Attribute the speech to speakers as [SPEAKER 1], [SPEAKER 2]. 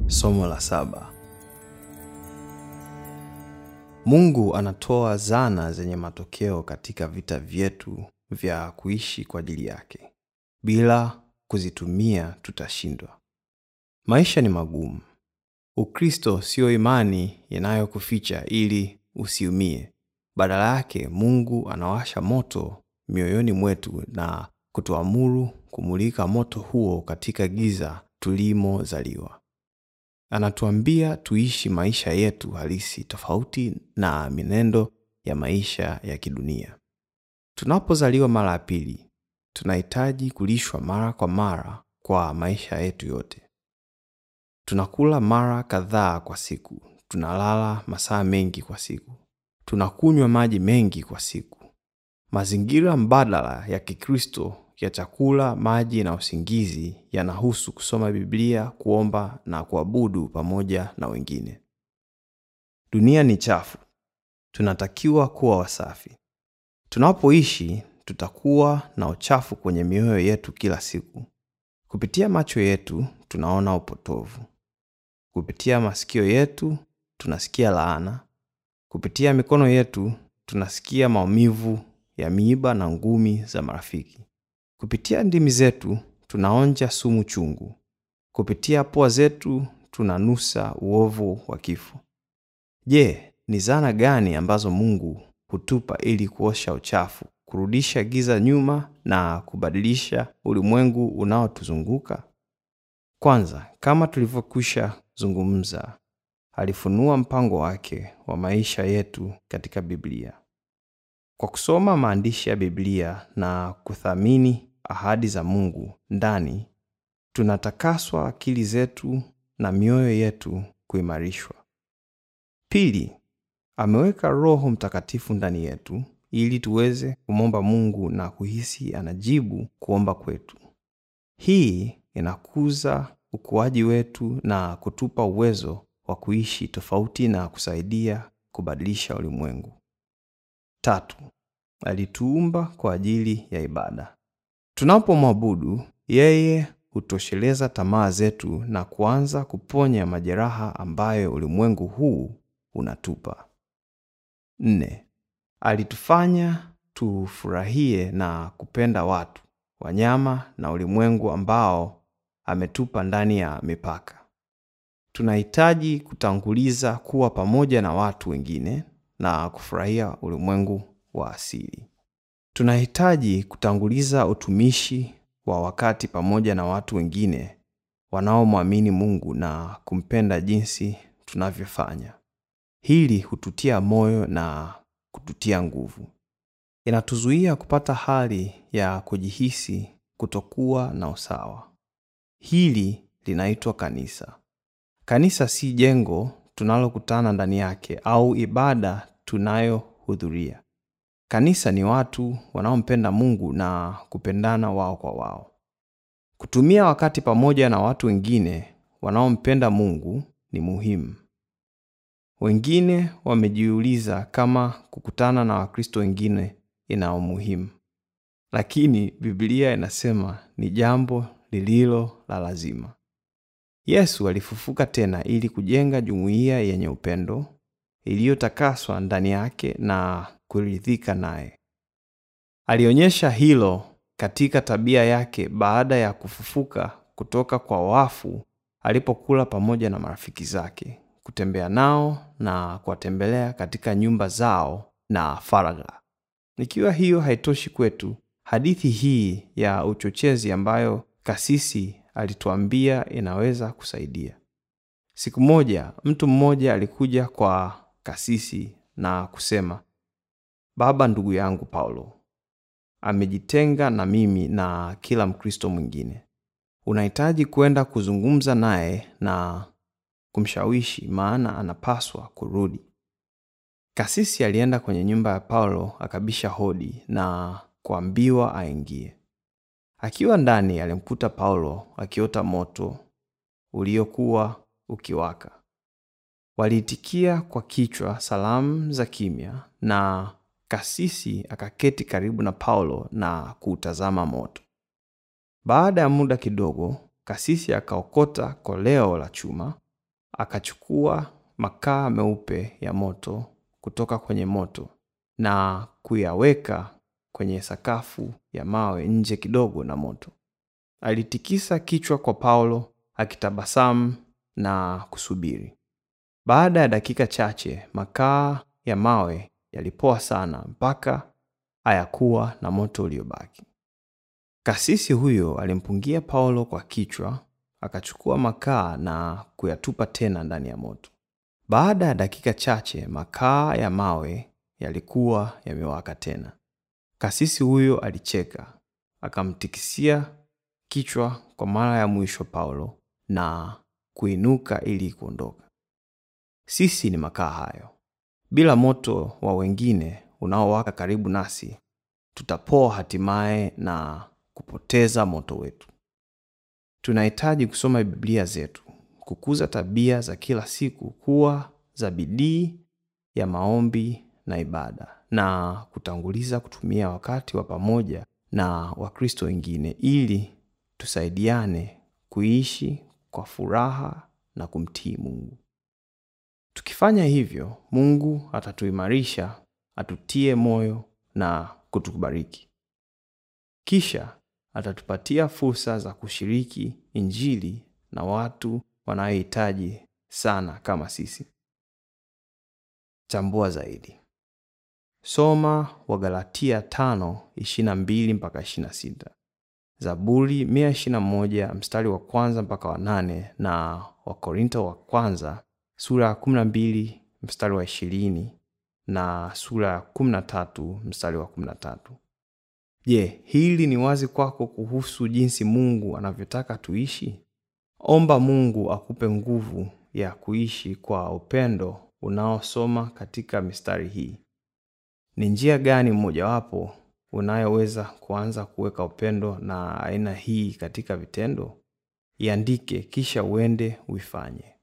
[SPEAKER 1] Somo la saba. Mungu anatoa zana zenye matokeo katika vita vyetu vya kuishi kwa ajili yake. Bila kuzitumia tutashindwa. Maisha ni magumu. Ukristo sio imani inayokuficha ili usiumie. Badala yake, Mungu anawasha moto mioyoni mwetu na kutuamuru kumulika moto huo katika giza tulimozaliwa. Anatuambia tuishi maisha yetu halisi tofauti na minendo ya maisha ya kidunia. Tunapozaliwa mara ya pili, tunahitaji kulishwa mara kwa mara kwa maisha yetu yote. Tunakula mara kadhaa kwa siku, tunalala masaa mengi kwa siku, tunakunywa maji mengi kwa siku. Mazingira mbadala ya Kikristo ya chakula, maji na usingizi yanahusu kusoma Biblia, kuomba na kuabudu pamoja na wengine. Dunia ni chafu. Tunatakiwa kuwa wasafi. Tunapoishi, tutakuwa na uchafu kwenye mioyo yetu kila siku. Kupitia macho yetu tunaona upotovu. Kupitia masikio yetu tunasikia laana. Kupitia mikono yetu tunasikia maumivu ya miiba na ngumi za marafiki. Kupitia ndimi zetu tunaonja sumu chungu. Kupitia pua zetu tunanusa uovu wa kifo. Je, ni zana gani ambazo Mungu hutupa ili kuosha uchafu, kurudisha giza nyuma na kubadilisha ulimwengu unaotuzunguka? Kwanza, kama tulivyokwisha zungumza, alifunua mpango wake wa maisha yetu katika Biblia. Kwa kusoma maandishi ya Biblia na kuthamini ahadi za Mungu ndani, tunatakaswa akili zetu na mioyo yetu kuimarishwa. Pili, ameweka Roho Mtakatifu ndani yetu ili tuweze kumwomba Mungu na kuhisi anajibu kuomba kwetu. Hii inakuza ukuaji wetu na kutupa uwezo wa kuishi tofauti na kusaidia kubadilisha ulimwengu. Tatu, alituumba kwa ajili ya ibada. Tunapomwabudu yeye hutosheleza tamaa zetu na kuanza kuponya majeraha ambayo ulimwengu huu unatupa. Nne, alitufanya tufurahie na kupenda watu, wanyama na ulimwengu ambao ametupa ndani ya mipaka. Tunahitaji kutanguliza kuwa pamoja na watu wengine na kufurahia ulimwengu wa asili. Tunahitaji kutanguliza utumishi wa wakati pamoja na watu wengine wanaomwamini Mungu na kumpenda jinsi tunavyofanya. Hili hututia moyo na kututia nguvu. Inatuzuia kupata hali ya kujihisi kutokuwa na usawa. Hili linaitwa kanisa. Kanisa si jengo tunalokutana ndani yake au ibada tunayohudhuria. Kanisa ni watu wanaompenda Mungu na kupendana wao kwa wao. Kutumia wakati pamoja na watu wengine wanaompenda Mungu ni muhimu. Wengine wamejiuliza kama kukutana na Wakristo wengine ina umuhimu, lakini Biblia inasema ni jambo lililo la lazima. Yesu alifufuka tena ili kujenga jumuiya yenye upendo iliyotakaswa ndani yake na kuridhika naye. Alionyesha hilo katika tabia yake baada ya kufufuka kutoka kwa wafu, alipokula pamoja na marafiki zake, kutembea nao na kuwatembelea katika nyumba zao na faragha. Ikiwa hiyo haitoshi kwetu, hadithi hii ya uchochezi ambayo kasisi alituambia inaweza kusaidia. Siku moja mtu mmoja alikuja kwa kasisi na kusema, Baba, ndugu yangu Paulo amejitenga na mimi na kila Mkristo mwingine. Unahitaji kwenda kuzungumza naye na kumshawishi, maana anapaswa kurudi. Kasisi alienda kwenye nyumba ya Paulo, akabisha hodi na kuambiwa aingie. Akiwa ndani, alimkuta Paulo akiota moto uliokuwa ukiwaka. Waliitikia kwa kichwa salamu za kimya, na kasisi akaketi karibu na Paulo na kuutazama moto. Baada ya muda kidogo, kasisi akaokota koleo la chuma akachukua makaa meupe ya moto kutoka kwenye moto na kuyaweka kwenye sakafu ya mawe nje kidogo na moto. Alitikisa kichwa kwa Paulo akitabasamu na kusubiri. Baada ya dakika chache, makaa ya mawe yalipoa sana mpaka hayakuwa na moto uliobaki. Kasisi huyo alimpungia Paulo kwa kichwa, akachukua makaa na kuyatupa tena ndani ya moto. Baada ya dakika chache, makaa ya mawe yalikuwa yamewaka tena. Kasisi huyo alicheka, akamtikisia kichwa kwa mara ya mwisho Paulo na kuinuka ili kuondoka. Sisi ni makaa hayo. Bila moto wa wengine unaowaka karibu nasi, tutapoa hatimaye na kupoteza moto wetu. Tunahitaji kusoma Biblia zetu, kukuza tabia za kila siku kuwa za bidii ya maombi na ibada, na kutanguliza kutumia wakati wa pamoja na Wakristo wengine ili tusaidiane kuishi kwa furaha na kumtii Mungu. Tukifanya hivyo, Mungu atatuimarisha, atutie moyo na kutubariki. Kisha atatupatia fursa za kushiriki Injili na watu wanaohitaji sana kama sisi. Chambua zaidi. Soma Wagalatia 5:22 mpaka 26. Zaburi 121 mstari wa kwanza mpaka wa nane na Wakorinto wa kwanza sura ya 12 mstari wa 20 na sura ya 13 mstari wa 13. Je, hili ni wazi kwako kuhusu jinsi Mungu anavyotaka tuishi? Omba Mungu akupe nguvu ya kuishi kwa upendo unaosoma katika mistari hii. Ni njia gani mmojawapo unayoweza kuanza kuweka upendo na aina hii katika vitendo? Iandike kisha uende uifanye.